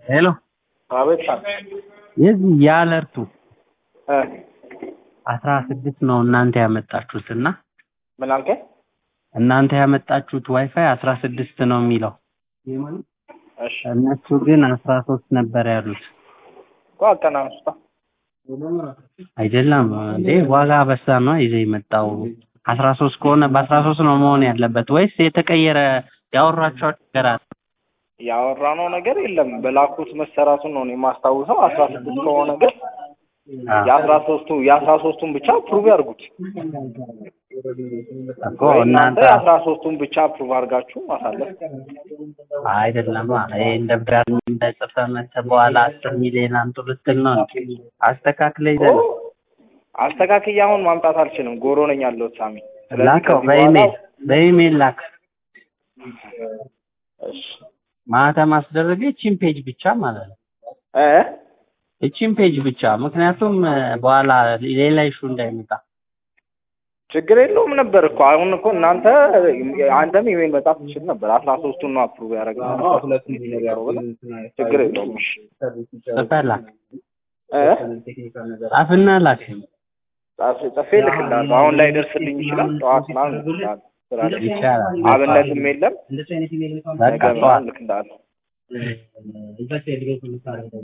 ሄሎ አቤት የዚህ የአለርቱ እ አስራ ስድስት ነው እናንተ ያመጣችሁት እና ምን አልከኝ? እናንተ ያመጣችሁት ዋይፋይ አስራ ስድስት ነው የሚለው እሺ እነሱ ግን አስራ ሶስት ነበር ያሉት እኮ አቀናንሱታ አይደለም እንዴ ዋጋ በሳ ነው ይዘህ የመጣው አስራ ሶስት ከሆነ በአስራ ሶስት ነው መሆን ያለበት ወይስ የተቀየረ ያወራቸው ነገር አለ ያወራነው ነገር የለም። በላኩት መሰራቱን ነው እኔ የማስታውሰው። አስራ ስድስት ከሆነ ግን የአስራ ሶስቱ የአስራ ሶስቱን ብቻ ፕሩቭ ያድርጉት እኮ ወይ እናንተ እናንተ የአስራ ሶስቱን ብቻ ፕሩቭ አድርጋችሁ ማሳለፍ አይደለም እንደ ብራር እንደ ጽፈህ መተህ በኋላ አስር ሚሊዮን አምጡ ልትል ነው እንዴ? አስተካክለህ ይዘህ ነው አስተካክዬ አሁን ማምጣት አልችልም። ጎሮ ነኝ ያለሁት ሳሚ። ስለዚህ ላከው ከዚህ በኋላ በኢሜል በኢሜል ላክ እሺ ማህተም አስደረገ እቺን ፔጅ ብቻ ማለት ነው እ እቺን ፔጅ ብቻ ምክንያቱም እ፣ በኋላ ሌላ ኢሹ እንዳይመጣ ችግር የለውም ነበር እኮ አሁን እኮ እናንተ አንተም ኢሜል መጻፍ ትችል ነበር። አስራ ሶስቱን ነው አፕሩቭ ያደረግነው ችግር የለውም። እሺ ጽፈህ ላክ እ ጻፍና ላክ ጻፍ- ጽፌ እልክልሃለሁ። አሁን ላይ ደርስልኝ ይችላል። ጠዋት ምናምን እልክልሃለሁ። ስራ ላይ ይቻላል አብነትም የለም። በቃ ነገ ጠዋት ምናምን እልክልሃለሁ።